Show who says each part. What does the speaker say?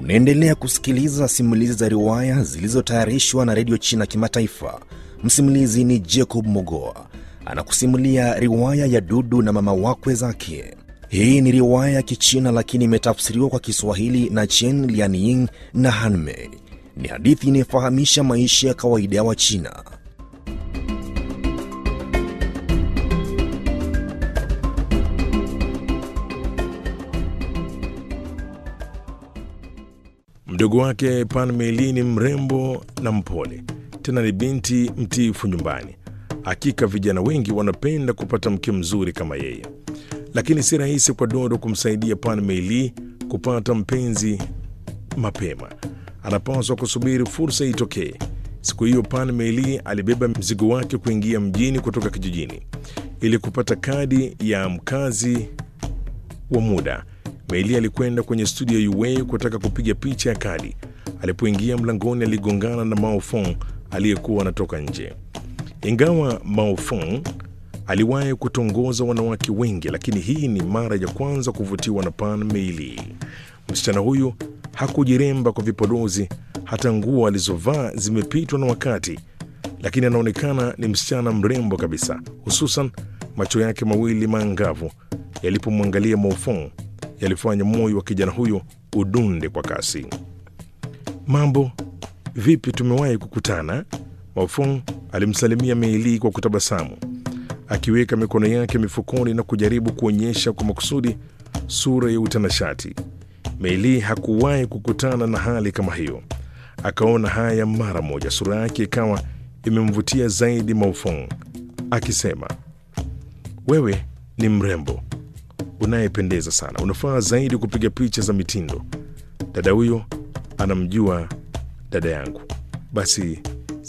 Speaker 1: Unaendelea kusikiliza simulizi za riwaya zilizotayarishwa na redio China Kimataifa. Msimulizi ni Jacob Mogoa anakusimulia riwaya ya Dudu na mama wakwe zake. Hii ni riwaya ya Kichina lakini imetafsiriwa kwa Kiswahili na Chen Lianying na Hanmei. Ni hadithi inayofahamisha maisha ya kawaida ya Wachina.
Speaker 2: Mdogo wake Pan Meili ni mrembo na mpole, tena ni binti mtiifu nyumbani. Hakika vijana wengi wanapenda kupata mke mzuri kama yeye, lakini si rahisi kwa Dodo kumsaidia Pan Meili kupata mpenzi mapema. Anapaswa kusubiri fursa itokee. Siku hiyo Pan Meili alibeba mzigo wake kuingia mjini kutoka kijijini ili kupata kadi ya mkazi wa muda. Meili alikwenda kwenye studio ya UA kutaka kupiga picha ya kadi. Alipoingia mlangoni, aligongana na Mao Fong aliyekuwa anatoka nje. Ingawa Mao Fong aliwahi kutongoza wanawake wengi, lakini hii ni mara ya kwanza kuvutiwa na Pan Meili. Msichana huyu hakujiremba kwa vipodozi, hata nguo alizovaa zimepitwa na wakati, lakini anaonekana ni msichana mrembo kabisa, hususan macho yake mawili maangavu yalipomwangalia Mao Fong yalifanya moyo wa kijana huyo udunde kwa kasi. Mambo vipi, tumewahi kukutana? Maofong alimsalimia Meili kwa kutabasamu, akiweka mikono yake mifukoni na kujaribu kuonyesha kwa makusudi sura ya utanashati. Meili hakuwahi kukutana na hali kama hiyo, akaona haya mara moja. Sura yake ikawa imemvutia zaidi Maofong, akisema, wewe ni mrembo unayependeza sana, unafaa zaidi kupiga picha za mitindo. Dada huyo anamjua dada yangu, basi